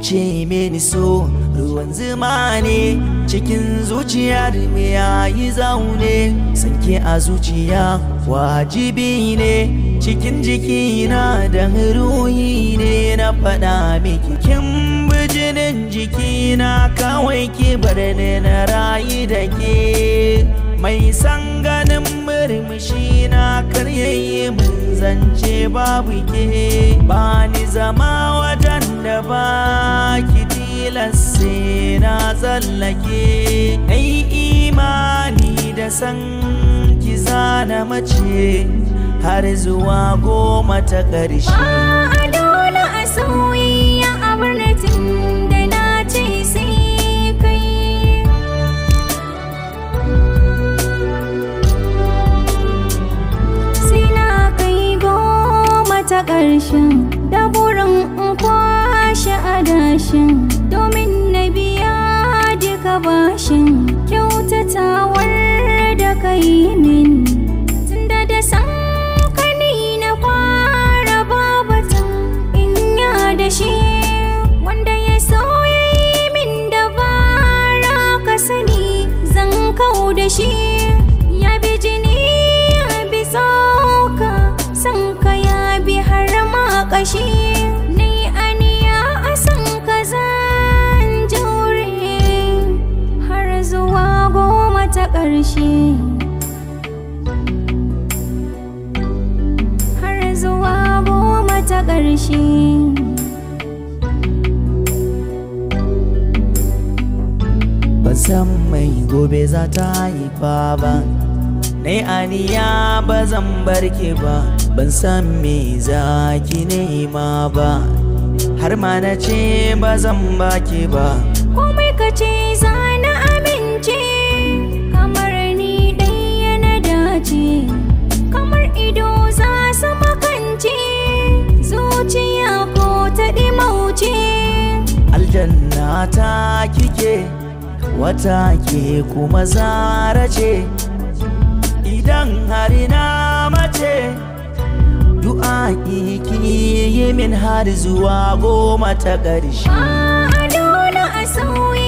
ce mini so ruwan zuma ne cikin zuciyar me yayi zaune sanke a zuciya wajibi ne cikin jikina da ruhi ne na faɗa miki kin bijinin jikina kawai ki bar ni na rayu da ke mai san ganin murmushi na karyayi mun zance babu ke ba ni zama wajen da ba ki tilasse na tsallake ai imani da san ki zana mace har zuwa goma ta ƙarshe Ba a dole a soyayya a birnin da na ce sai kai sai na kai goma ta ƙarshen da burin in kwashe adashin domin na biya duka bashin kyautatawar da ka yi min tunda da san kani na fara babatan in ya da shi wanda ya so ya yi min dabara ka sani zan kau da shi ya bi jini ya bi tsoka san ka ya bi har ma kashi ni aniya a san ka zan jure har zuwa goma ta ƙarshe har zuwa goma ta ƙarshe ban san mai gobe za ta haifa ba Nai aniya ba zan barke ba ban san me za ki nema ba har ma na ce ba zan baki ba komai ka ce za na amince kamar ni ɗaya na dace kamar ido za su makance zuciya ko ta ɗimauce aljanna ta kike wata ke kuma zara ce idan har na mace du'a ki yi min har zuwa goma ta ƙarshe ba a dole a sauyi